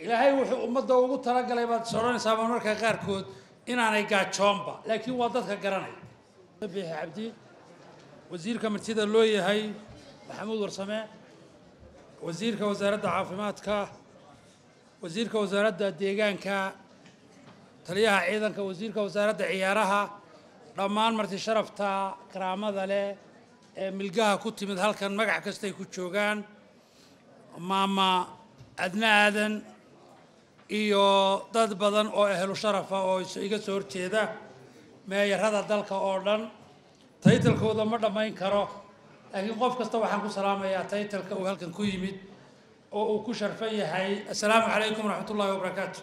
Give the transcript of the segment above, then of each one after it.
ilaahay wuxuu ummadda ugu talagalay baad is odhanaysaa marmarka qaarkood inaanay gaajoonba laakiin waa dadka garanaya biixi cabdi wasiirka martida loo yahay maxamuud warsame wasiirka wasaaradda caafimaadka wasiirka wasaaradda deegaanka taliyaha ciidanka wasiirka wasaaradda ciyaaraha dhammaan marti sharafta karaamada leh ee milgaha ku timid halkan magac kastay ku joogaan maama adna aadan iyo dad badan oo ehlu sharafa oo iga soo horjeeda meeyarada dalka oo dhan taytalkooda ma dhammayn karo laakiin qof kasta waxaan ku salaamayaa taytalka uu halkan ku yimid oo uu ku sharfan yahay assalaamu calaykum waraxmat ullahi wabarakaatu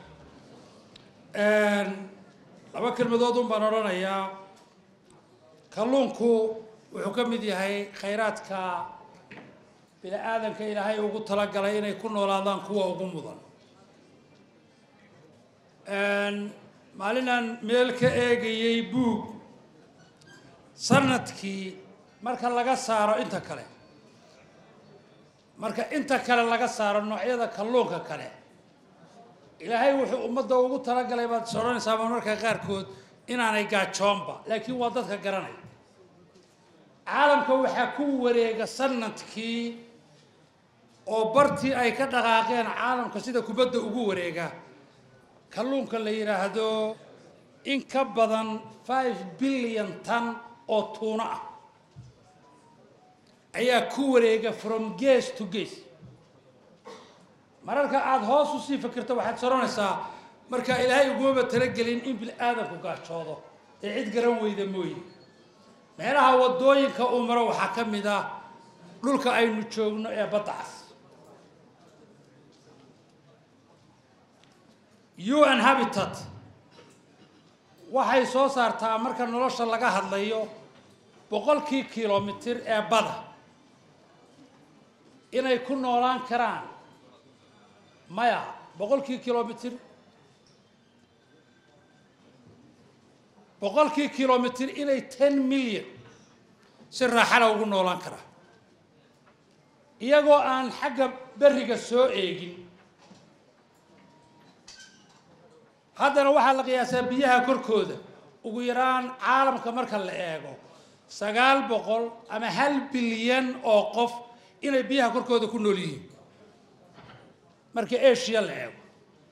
laba kelmadood un baan odhanayaa kalluunku wuxuu ka mid yahay khayraadka bini aadanka ilaahay ugu talagalay inay ku noolaadaan kuwa ugu mudan maalinaan meel ka eegayey buug sanadkii marka laga saaro inta kale marka inta kale laga saaro noocyada kalluunka kale ilaahay wuxuu ummadda ugu talagalay baad is odhanaysaa marmarka qaarkood inaanay gaajoonba laakiin waa dadka garanaya caalamka waxaa ku wareega sanadkii oo bartii ay ka dhaqaaqeen caalamka sida kubadda ugu wareega kalluunka la yidhaahdo in ka badan five billion tan oo tuuno ah ayaa ku wareega from gas to gas mararka aada hoos usii fikirto waxaad soranaysaa markaa ilaahay ugumaba talagelin in bil aadanku gaajoodo ee cid garan weyda mooye meelaha waddooyinka uu maro waxaa ka mid ah dhulka aynu joogno ee badda cas un habitat waxay soo saartaa marka nolosha laga hadlayo boqolkii kilomitir ee bada inay ku noolaan karaan maya boqolkii kilomitir boqolkii kilomitir inay ten milyan si raaxala ugu noolaan karaa iyagoo aan xagga berriga soo eegin haddana waxaa la qiyaasaa biyaha korkooda ugu yaraan caalamka marka la eego sagaal boqol ama hal bilyan oo qof inay biyaha korkooda ku nool yihiin marka asia la eego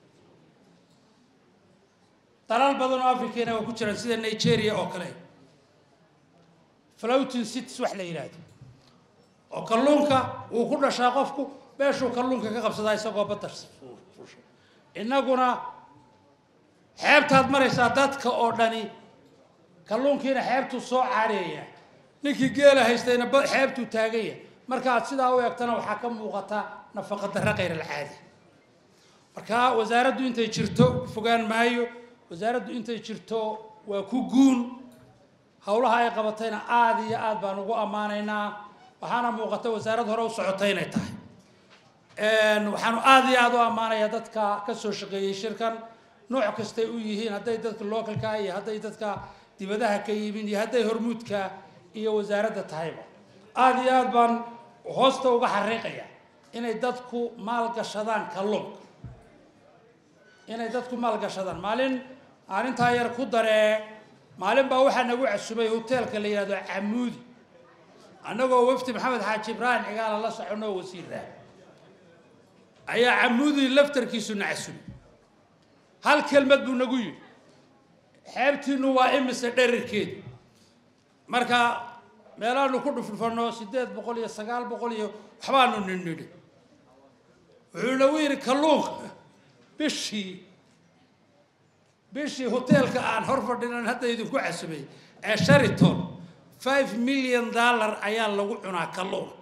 dalal badan oo africana waa ku jiraan sida nigeria oo kale floating cities wax la yidhaahdo oo kalluunka uu ku dhashaa qofku meeshuu kalluunka ka qabsadaa isagoo badda fuusha innaguna xeebtaad maraysaa dadka oo dhani kalluunkiina xeebtuu soo caareeya ninkii geela haystayna xeebtuu taaganya markaaad sidaa u eegtana waxaa ka muuqata nafaqa darre khayr alcaadi marka wasaaraddu intay jirto fogaan maayo wasaaraddu intay jirto waa ku guun howlaha ay qabatayna aada iyo aad baan ugu ammaanaynaa waxaana muuqata wasaarad hore u socotay inay tahay waxaanu aada iyo aada u ammaanayaa dadka ka soo shaqeeyey shirkan nooc kastay u yihiin hadday dadka localka iyo hadday dadka dibadaha ka yimin iyo hadday hormuudka iyo wasaaradda tahayba aada iyo aad baan hoosta uga xariiqaya inay dadku maalgashadaan kalluunka inay dadku maalgashadaan maalin maalintaa yar ku daree maalin baa waxaa nagu casumay hoteelka la yidhahdo camuudi annagoo wafdi maxamed xaaji ibraahim cigaala la soconoo wasiirah ayaa camuudi laftarkiisu na casumay hal kelmad buu nagu yidhi xeebtiinu waa imise dherarkeedu marka meelaanu ku dhufdhufanno siddeed boqol iyo sagaal boqol iyo waxbaanu nidnidhi wuxuu nagu yidhi kalluunka bishii bishii hoteelka aan hor fadhinan hadda idinku casumay ee shariton five million dollar ayaa lagu cunaa kalluun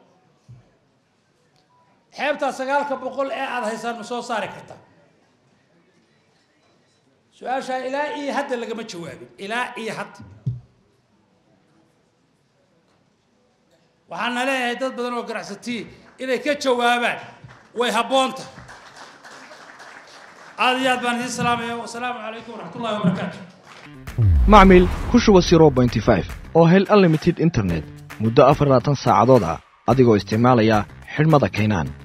xeebtaa sagaalka boqol ee aada haysaan ma soo saari kartaa su-aashaa ilaa iyo hadda lagama jawaabin ilaa iyo hadda waxaana leeyahay dad badan oo ganacsatii inay ka jawaabaan way habboonta aada iyo aad baan idiin salaamaya wasalaamu calaykum waraxmatullahi wabarakaatu macmil ku shuba zero bointy five oo hel unlimited internet muddo afar labaatan saacadood ah adigoo isticmaalaya xidhmada kaynaan